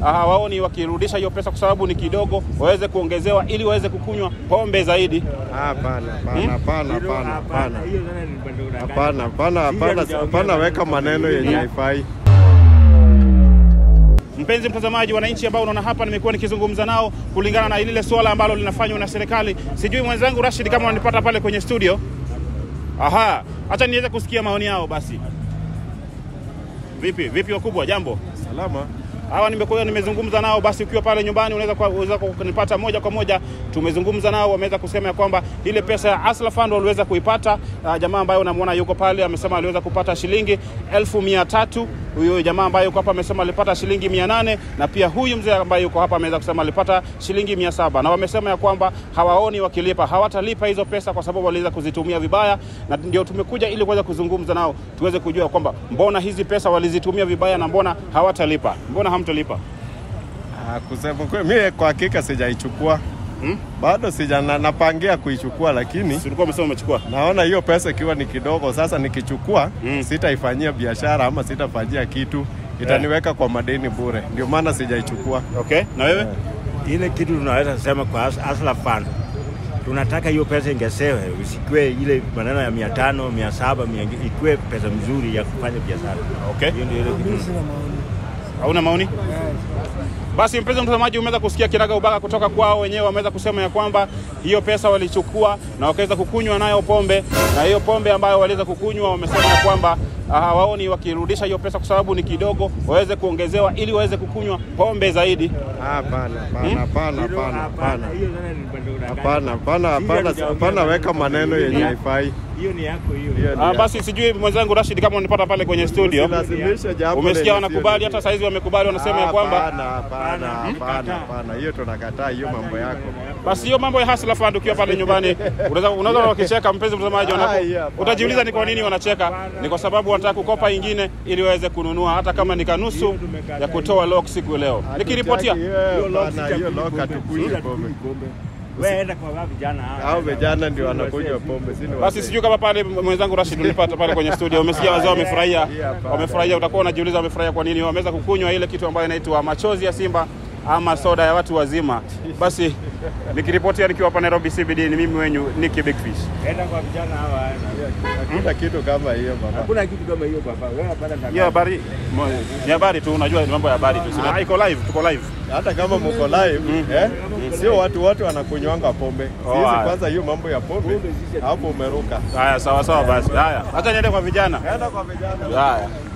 hawaoni wakirudisha hiyo pesa kwa sababu ni kidogo, waweze kuongezewa ili waweze kukunywa pombe zaidi. Hapana, hapana, hapana, hapana, hapana. Hapana, hapana, hapana, hapana, weka maneno yenye haifai. Mpenzi mtazamaji, wananchi ambao unaona hapa, nimekuwa nikizungumza nao kulingana na lile swala ambalo linafanywa na serikali. Sijui mwenzangu Rashid kama unanipata pale kwenye studio. Aha, acha niweze kusikia maoni yao basi. Vipi vipi, wakubwa, jambo? Salama. hawa nimekuwa nimezungumza nao, basi ukiwa pale nyumbani unaweza kwa- unaweza kunipata moja kwa moja. Tumezungumza nao, wameweza kusema ya kwamba ile pesa ya Asla Fund waliweza kuipata. Uh, jamaa ambaye unamwona yuko pale amesema aliweza kupata shilingi elfu mia tatu. Huyo jamaa ambaye yuko hapa amesema alipata shilingi mia nane na pia huyu mzee ambaye yuko hapa ameweza kusema alipata shilingi mia saba na wamesema ya kwamba hawaoni wakilipa, hawatalipa hizo pesa kwa sababu waliweza kuzitumia vibaya, na ndio tumekuja ili kuweza kuzungumza nao tuweze kujua kwamba mbona hizi pesa walizitumia vibaya na mbona hawatalipa, mbona hamtalipa? Ah, kusema kweli mimi kwa hakika sijaichukua Hmm? bado sija na, napangia kuichukua, lakini Si ulikuwa umesema umechukua? naona hiyo pesa ikiwa ni kidogo. Sasa nikichukua Mm. sitaifanyia biashara ama sitafanyia kitu, itaniweka kwa madeni bure, ndio maana sijaichukua. Okay, na wewe? Ile kitu tunaweza kusema kwa As- Asla Fund, tunataka hiyo pesa ingesewe, usikue ile maneno ya mia tano mia saba mia ikuwe pesa mzuri ya kufanya biashara. Okay. Hiyo ndio ile kitu. Hauna maoni? Basi mpenzi mtazamaji, umeweza kusikia kinaga ubaga kutoka kwao wenyewe. Wameweza kusema ya kwamba hiyo pesa walichukua na wakaweza kukunywa nayo pombe, na hiyo pombe ambayo waliweza kukunywa, wamesema ya kwamba ah, hawaoni wakirudisha hiyo pesa kwa sababu ni kidogo, waweze kuongezewa ili waweze kukunywa pombe zaidi. Hapana, hapana, hapana, hapana, hapana. Hiyo tena ni bado unadanganya. Hapana, hapana, hapana, hapana, weka maneno yenye haifai. Hiyo ni yako hiyo. Hiyo ni Ah, ya- basi sijui mwenzangu Rashid kama unanipata pale kwenye studio, Usilazimishe jambo umesikia lenye wanakubali, sio- hata saizi wamekubali, wanasema ya kwamba Hapana, hapana, hapana, hapana, hiyo tunakataa, hiyo mambo yako. Basi hiyo mambo ya Hustler Fund ukiwa pale nyumbani unaweza unaweza wakicheka, mpenzi mtazamaji, Ah, wanapo- yeah, hapana. utajiuliza ni kwa nini wanacheka. Ni kwa sababu wanataka kukopa ingine ili waweze kununua hata kama ni kanusu ya kutoa lock siku leo. Nikiripotia Hatutaki hiyo, hapana, hiyo loka hatukunywi pombe. Wewe enda kwa wao vijana hao. Hao vijana ndio wanakunywa pombe, si ni basi, wazee. sijui kama pale mwenzangu Rashid ulipata pale kwenye studio, umesikia wazee wamefurahia, wamefurahia. Utakuwa unajiuliza wamefurahia kwa nini. Wameweza kukunywa ile kitu ambayo inaitwa machozi ya simba ama soda ya watu wazima. Basi nikiripotia nikiwa hapa Nairobi CBD, ni mimi wenyu Nicky Big Fish. Enda kwa vijana hawa. Hakuna kitu kama hiyo baba. Hakuna kitu kama hiyo baba. Wewe unapata Hiyo habari mo- ni habari tu, unajua ni mambo ya habari tu. Sina- iko live, tuko live. Hata kama mko live eh, sio watu wote wanakunywanga pombe. Oh, Sisi haya. kwanza hiyo mambo ya pombe hapo umeruka. Haya, sawa sawa basi. Haya, acha niende kwa vijana. Enda kwa vijana. Haya.